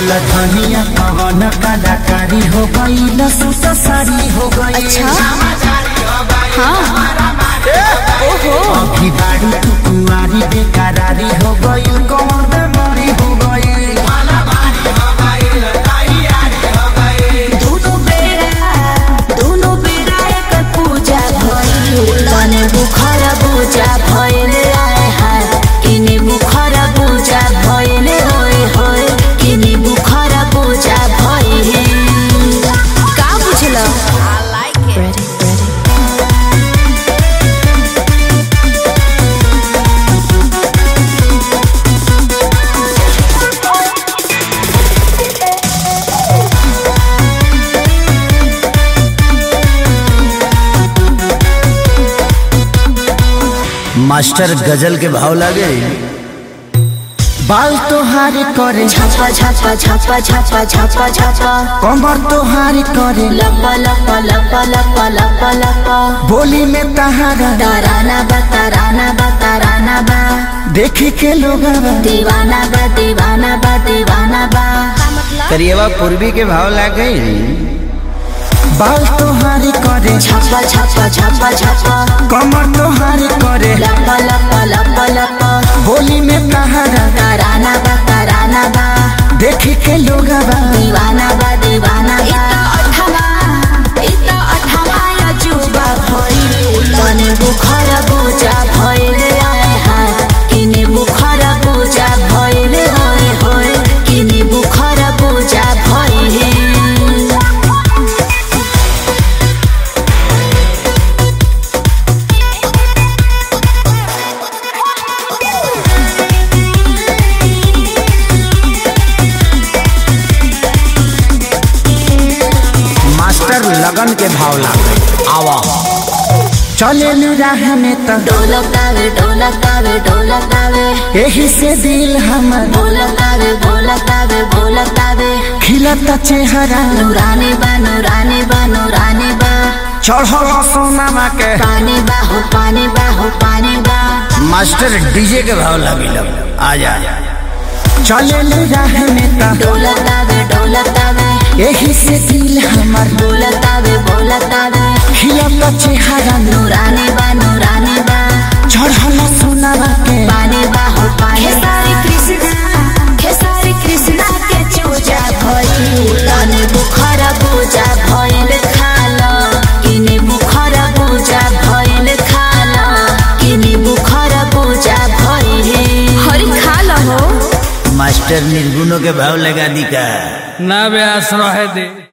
बोला धनिया पवन कलाकारी हो गई सूट साड़ी हो गई अच्छा हाँ ओहो अभी बाड़ी तू कुंवारी बेकरारी हो गई कौन बेमारी हो गई दोनों बेरा दोनों बेरा एक पूजा भइल तने बुखार पूजा भइल आए हाय किने बुखार पूजा भइल होय होय किने बुखार पूजा भइल का बुझल I like it ready ready master गजल के भाव लागे बाल तोहार करे छापा छापा छापा छापा छापा छापा कमर तोहार करे लपा लपा लपा लपा लपा लपा बोली में तहारा ताराना बा ताराना बा ताराना बा देखी के लोग दीवाना बा दीवाना बा दीवाना बा करिएवा पूर्वी के भाव लागे बाल तोहार करे छापा छापा छापा छापा कमर तोहार करे लपा लपा लपा लपा बोली में तहारा ताराना बा ताराना बा देखी के लोग दीवाना बा दीवाना बा अठवा इता अठवा या जुबा भइल तने बुखार पूजा भइल आए हाय किने बुखार पूजा भइल होय होय किने बुखार पूजा भइल मास्टर लगन के भाव लागे आवा चले राह में तो ढोलकावे ढोलकावे ढोलकावे यही से दिल हमर ढोलकावे ढोलकावे ढोलकावे खिलता चेहरा नूरानी बा नूरानी बा नूरानी बा चढ़ल सोनामा के पानी बा हो पानी बा हो पानी बा मास्टर डीजे के भाव लगे आ जा चले राह में तो ढोलकावे ढोलकावे यही से दिल हमर बोलतावे बोलतावे खिलता चेहरा नूरानी बा नूरानी बा चढ़ल सोनामा के पानी बा हो पानी खेसारी कृष्णा खेसारी कृष्णा के चूजा भइल तने बुखार पूजा भइल खाल किने बुखार पूजा भइल खाल किने बुखार पूजा भइल हरि खाल हो मास्टर निर्गुणों के भाव लगा दी का ना बे आश्रय दे